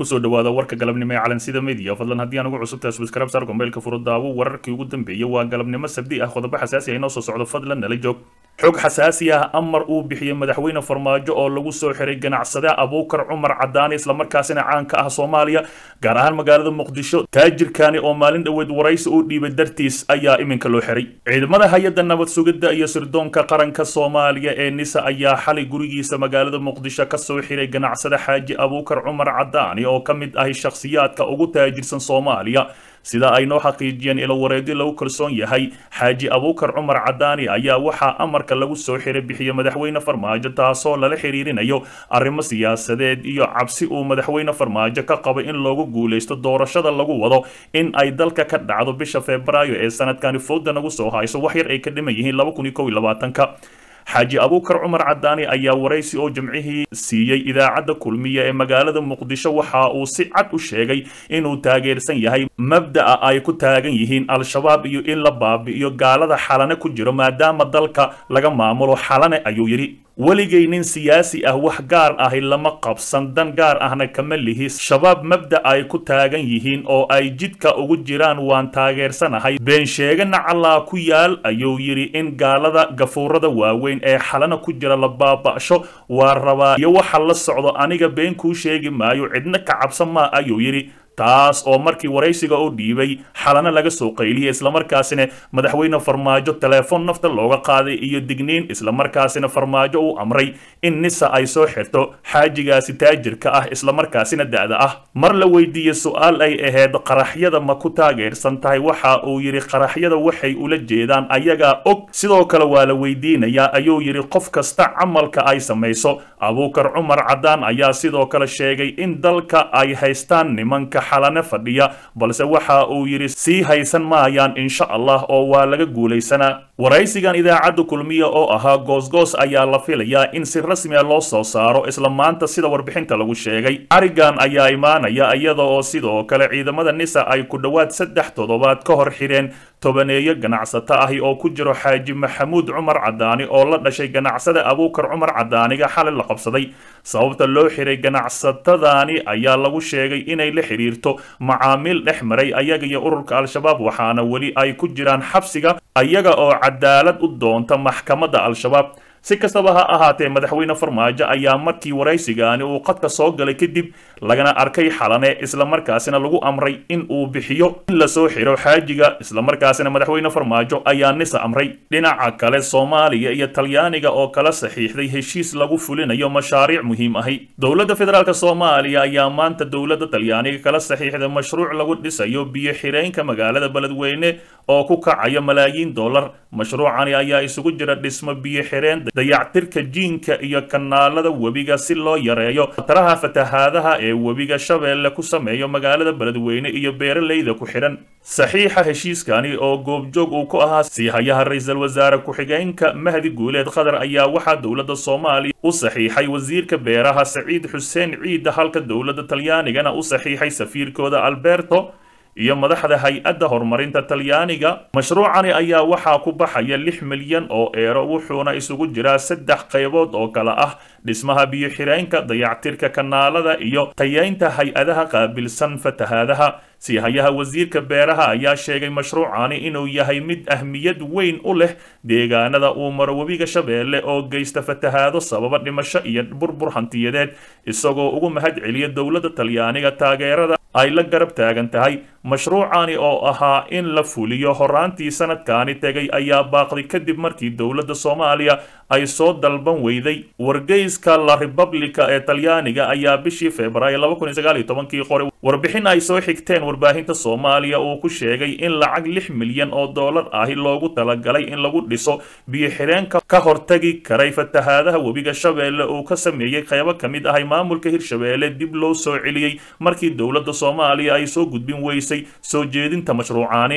kusoo dhawaada warka galabnimo ee calansida media fadlan haddii aan ugu cusubtahay subscribe sar gombeylka furo daawo wararkii ugu dambeeyay waa galabnimo sabdi ah qodobo xasaasi ah inoo soo socdo fadlan nala joog xog xasaasi ah amar uu bixiyey madaxweyne farmaajo oo lagu soo xiray ganacsade abuukar cumar cadaani islamarkaasina caanka ah soomaaliya gaar ahaan magaalada muqdisho taajirkani oo maalin dhoweed waraysi uu dhiibay dartiis ayaa iminka loo xiray ciidamada hay-adda nabad sugidda iyo sirdoonka qaranka soomaaliya ee nisa ayaa xalay gurigiisa magaalada muqdisho kasoo xiray ganacsade xaaji abuukar cumar cadaani oo ka mid ahi shakhsiyaadka ugu taajirsan soomaaliya sida ay noo xaqiijiyeen ilo wareegyo lagu kalsoon yahay xaaji abuukar cumar cadaani ayaa waxaa amarka lagu soo xiray bixiya madaxweyne farmaajo taasoo lala xiriirinayo arrimo siyaasadeed iyo cabsi uu madaxweyne farmaajo ka qabo in loogu guuleysto doorashada lagu wado in ay dalka ka dhacdo bisha febraayo ee sanadkani fooda nagu soo hayso wax yar ay ka dhiman yihiin ka xaaji abuukar cumar cadaani ayaa waraysi oo jimcihii siiyey idaacadda kulmiya ee magaalada muqdisho waxa uu si cad u sheegay inuu taageersan yahay mabda'a ay ku taagan yihiin al-shabaab iyo in la baabi'iyo gaalada xalane ku jiro maadaama dalka laga maamulo xalane ayuu yidhi weligay nin siyaasi ah wax gaar ahi lama qabsan dan gaar ahna kama lihi shabaab mabda ay ku taagan yihiin oo ay jidka ugu jiraan waan taageersanahay been sheegana callaa ku yaal ayuu yidhi in gaalada gafuurada waaweyn ee xalana ku jira la baaba'sho waa rabaa iyo waxa la socdo aniga been kuu sheegi maayo cidna ka cabsan maa ayuu yidhi taas oo markii waraysiga u dhiibay xalana laga soo qayliyay islamarkaasina madaxweyne farmaajo teleefon nafta looga qaaday iyo digniin islamarkaasina farmaajo uu amray in nisa ay soo xirto xaajigaasi taajirka ah islamarkaasina da'da ah mar la weydiiyey su-aal ay ahayd qaraxyada ma ku taageersan tahay waxa uu yidhi qaraxyada waxay ula jeedaan ayagaa og sidoo kale waa la weydiinayaa ayuu yidhi qof kasta camalka ay samayso abuukar cumar cadaan ayaa sidoo kale sheegay in dalka ay haystaan nimanka xalane fadhiya balse waxa uu yidhi sii haysan maayaan insha allah oo waa laga guulaysanaa waraysigan idaacadda kulmiya oo ahaa goosgoos ayaa la filayaa in si rasmiya loo soo saaro isla maanta sida warbixinta lagu sheegay arigan ayaa imaanaya iyada oo sidoo kale ciidamada nisa ay ku dhowaad saddex toddobaad ka hor xireen tobaneeyo ganacsato ahi oo ku jiro xaaji maxamuud cumar cadaani oo la dhashay ganacsada abuukar cumar cadaaniga xalay la qabsaday sababta loo xiray ganacsatadani ayaa lagu sheegay inay la xiriirto macaamiil dhex maray ayaga iyo ururka al-shabaab waxaana weli ay ku jiraan xabsiga ayaga oo cadaalad u doonta maxkamadda al-shabaab si kastaba ha ahaatee madaxweyne farmaajo ayaa markii waraysigaani uu qadka soo galay kadib lagana arkay xalane islamarkaasina lagu amray in uu bixiyo in lasoo xiro xaajiga islamarkaasina madaxweyne farmaajo ayaa nisa amray dhinaca kale soomaaliya iyo talyaaniga oo kala saxiixday heshiis lagu fulinayo mashaariic muhiim ahi dowladda federaalk soomaaliya ayaa maanta dowladda talyaaniga kala saxiixday mashruuc lagu dhisayo biyo xireenka magaalada beledweyne oo ku kacaya malaayiin dollar mashruucani ayaa isugu jira dhismo biyo xireen dayactirka jiinka iyo kanaalada webiga si loo yareeyo khataraha fatahaadaha ee webiga shabeelle ku sameeyo magaalada beledweyne iyo beeralayda ku xidhan saxiixa heshiiskani oo goobjoog uu ku ahaa siihayaha ra-iisul wasaare ku-xigeenka mahdi guuleed qatar ayaa waxaa dowladda soomaaliya u saxiixay wasiirka beeraha saciid xuseen ciida halka dowladda talyaanigana u saxiixay safiirkooda alberto iyo madaxda hay-adda horumarinta talyaaniga mashruucani ayaa waxaa ku baxaya lix milyan oo eero wuxuuna isugu jiraa saddex qaybood oo kale ah dhismaha biyo xireenka dayactirka kanaalada iyo tayeynta hay-adaha qaabilsan fatahaadaha siihayaha wasiirka beeraha ayaa sheegay mashruucani inuu yahay mid ahmiyad weyn u leh deegaanada uu maro webiga shabeelle oo geysta fatahaado sababa dhimasho iyo burbur hantiyadeed isagoo ugu mahad celiya dowladda talyaaniga taageerada ay la garab taagan tahay mashruucani oo ahaa in la fuliyo horaantii sanadkani tegay ayaa baaqday kadib markii dowladda soomaaliya ay soo dalban weyday wargeyska la republica ee talyaaniga ayaa bishii februaayo kii qore warbixin ay soo xigteen warbaahinta soomaaliya uu ku sheegay in lacag lix milyan oo dollar ahi loogu talagalay in lagu dhiso biyo xireenka ka hortagi karay fatahaadaha webiga shabeelle uu ka sameeyey qaybo ka mid ahay maamulka hirshabeelle dib loo soo celiyey markii dowladda soomaaliya ay soo gudbin weysay soo jeedinta mashruucaani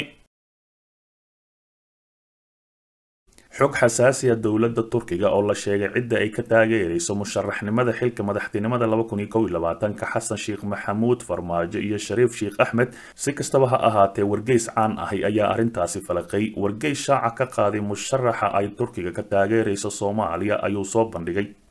xog xasaasiya dowladda turkiga oo la sheegay cidda ay ka taageerayso musharaxnimada xilka madaxtinimada ka xasan sheekh maxamuud farmaajo iyo shariif sheekh axmed si kastaba ha ahaatee wargeys caan ahi ayaa arrintaasi falaqay wargeys shaaca ka qaaday musharaxa ay turkiga ka taageerayso soomaaliya ayuu soo bandhigay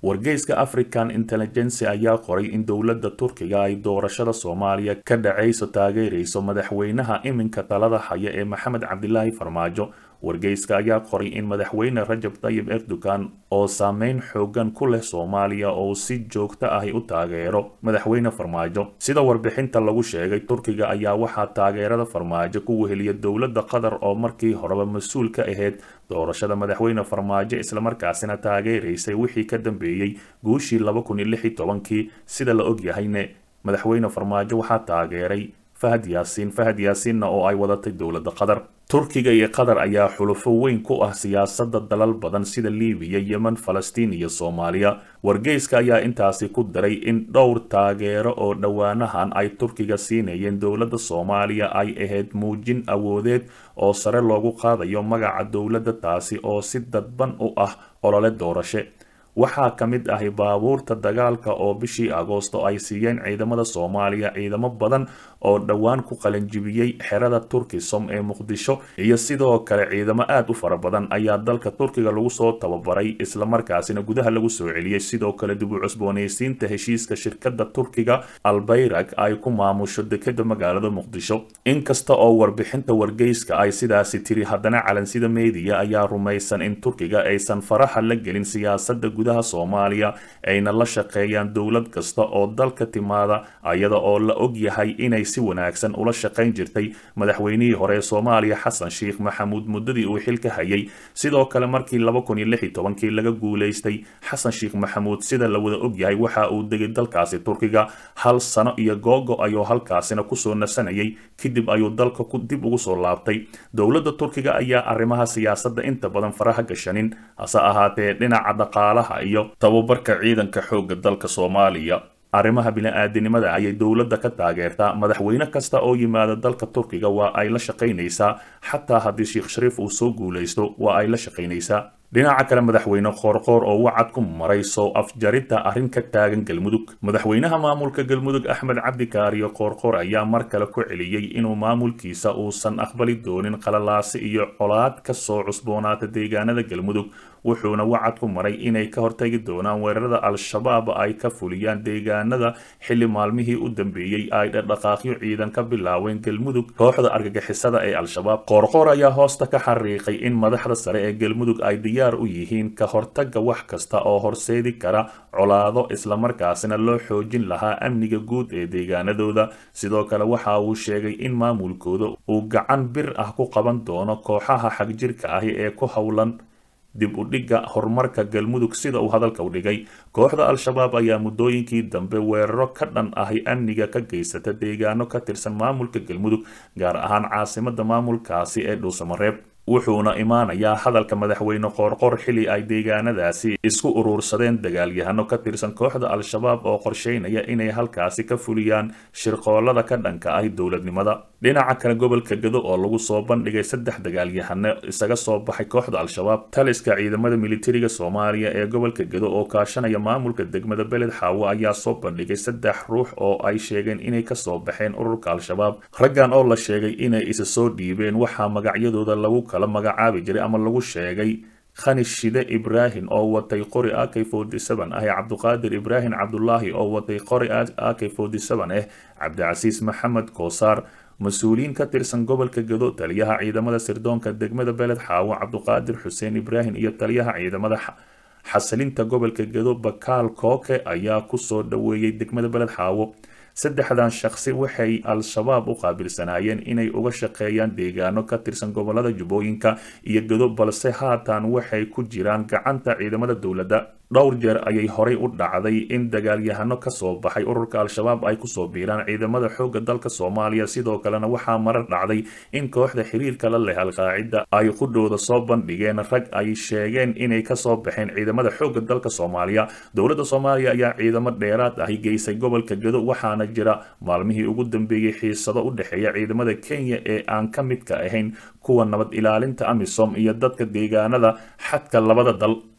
wargeyska african intelligency ayaa qoray in dowladda turkiga ay doorashada soomaaliya ka dhacayso taageerayso madaxweynaha iminka talada haya ee maxamed cabdilaahi farmaajo wargeyska ayaa qoray in madaxweyne rajab tayib erdogan oo saameyn xoogan ku leh soomaaliya oo si joogto ahi u taageero madaxweyne farmaajo sida warbixinta lagu sheegay turkiga ayaa waxaa taageerada farmaajo ku weheliya dowladda qatar oo markii horeba mas-uul ka ahayd doorashada madaxweyne farmaajo islamarkaasina taageeraysay wixii ka dambeeyey guushii laba kun iyo lix iyo tobankii sida la ogyahayne madaxweyne farmaajo waxaa taageeray fahad yaasiin fahad yaasiinna oo ay wadatay dowladda qatar turkiga iyo qatar ayaa xulufo weyn ku ah siyaasadda dalal badan sida libiya yemen falastiin iyo soomaaliya wargeyska ayaa intaasi ku daray in dhowr taageero oo dhowaanahan ay turkiga siinayeen dowladda soomaaliya ay ahayd muujin awoodeed oo sare loogu qaadayo magaca dowladda taasi oo si dadban u ah olole doorashe waxaa ka mid ahi baabuurta dagaalka oo bishii agoosto ay siiyeen ciidamada soomaaliya ciidamo badan oo dhowaan ku qalanjibiyey xerada turkisom ee muqdisho iyo sidoo kale ciidamo aad u fara badan ayaa dalka turkiga lagu soo tababaray islamarkaasina gudaha lagu soo celiyey sidoo kale dib u cusboonaysiinta heshiiska shirkadda turkiga albayrag ay ku maamusho dekeda magaalada muqdisho inkasta oo warbixinta wargeyska ay sidaasi tiri haddana calansida meediya ayaa rumaysan in turkiga aysan faraha la gelin siyaasada gudaha soomaaliya ayna la shaqeeyaan dowlad kasta oo dalka timaada ayada oo la og yahay inay si wanaagsan ula shaqayn jirtay madaxweynihii hore ee soomaaliya xasan sheikh maxamuud muddadii uu xilka hayay sidoo kale markii laba kun iyo lix iyo tobankii laga guulaystay xasan sheikh maxamuud sida la wada og yahay waxa uu degay dalkaasi turkiga hal sano iyo googo ayuu halkaasina kusoo nasanayay kadib ayuu dalka dib ugu soo laabtay dowladda turkiga ayaa arrimaha siyaasadda inta badan faraha gashanin hase ahaatee dhinaca dhaqaalaha iyo tababarka ciidanka xoogga dalka soomaaliya arrimaha bini-aadanimada ayay dowladda ka taageertaa madaxweyne kasta oo yimaada dalka turkiga waa ay la shaqaynaysaa xataa haddii sheekh shariif uu soo guulaysto waa ay la shaqaynaysaa dhinaca kale madaxweyne qoorqoor oo wacad ku maray soo afjaridda arrin ka taagan galmudug madaxweynaha maamulka galmudug axmed cabdi kaariyo qoorqoor ayaa mar kale ku celiyey inuu maamulkiisa uusan aqbali doonin qalalaasi iyo colaad ka soo cusboonaata deegaanada galmudug wuxuuna wacad ku maray inay ka hortagi doonaan weerarada al-shabaab ay ka fuliyaan deegaanada xilli maalmihii u dambeeyey ay dhaqdhaqaaqyo ciidan ka bilaaween galmudug kooxda argagixisada ee al-shabaab qoorqoor ayaa hoosta ka xariiqay in madaxda sare ee galmudug ay diyaar u yihiin ka hortaga wax kasta oo horseedi kara colaado islamarkaasina loo xoojin lahaa amniga guud ee deegaanadooda sidoo kale waxa uu sheegay in maamulkooda uu gacan bir ah ku qaban doono kooxaha xagjirka ahi ee ku howlan dib u dhigga horumarka galmudug sida uu hadalka u dhigay kooxda al-shabaab ayaa muddooyinkii dambe weeraro ka dhan ahi amniga ka geysata deegaano ka tirsan maamulka galmudug gaar ahaan caasimada maamulkaasi ee dhuusamareeb wuxuuna imaanayaa hadalka madaxweyne qoorqoor xili ay deegaanadaasi isku uruursadeen dagaalyahano ka tirsan kooxda al-shabaab oo qorsheynaya inay halkaasi ka fuliyaan shirqoolada ka dhanka ahi dowladnimada dhinaca kale gobolka gado oo lagu soo bandhigay saddex dagaalyahano isaga soo baxay kooxda al-shabaab taliska ciidamada militariga soomaaliya ee gobolka gado oo kaashanaya maamulka degmada beled xaawo ayaa soo bandhigay saddex ruux oo ay sheegeen inay kasoo baxeen ururka al-shabaab raggan oo la sheegay inay isa soo dhiibeen waxaa magacyadooda lagu kala magacaabi jiray ama lagu sheegay khani shide ibraahim oo watay qori ak forty seven ah cabduqaadir ibraahim cabdulaahi oo watay qori ak forty seven ah cabdicasiis maxamed koosaar mas-uuliyiin ka tirsan gobolka gado taliyaha ciidamada sirdoonka degmada beled xaawo cabduqaadir xuseen ibraahim iyo taliyaha ciidamada xasilinta gobolka gado bakaal kooke ayaa kusoo dhaweeyey degmada beled xaawo saddexdan shaqsi waxay al-shabaab u qaabilsanaayeen inay uga shaqeeyaan deegaano ka tirsan gobolada jubbooyinka iyo gado balse haatan waxay ku jiraan gacanta ciidamada dowladda dhowr jeer ayay horay u dhacday in dagaalyahano kasoo baxay ururka al-shabaab ay kusoo biiraan ciidamada xoogga dalka soomaaliya sidoo kalena waxaa marar dhacday in kooxda xiriirka la leh al-qaacida ay qudhooda soo bandhigeen rag ay sheegeen inay kasoo baxeen ciidamada xoogga dalka soomaaliya dowladda soomaaliya ayaa ciidamo dheeraad ahi geysay gobolka gado waxaana jira maalmihii ugu dambeeyey xiisado u dhexeeya ciidamada kenya ee aan ka midka ahayn kuwa nabad ilaalinta amisom iyo dadka deegaanada xadka labada dal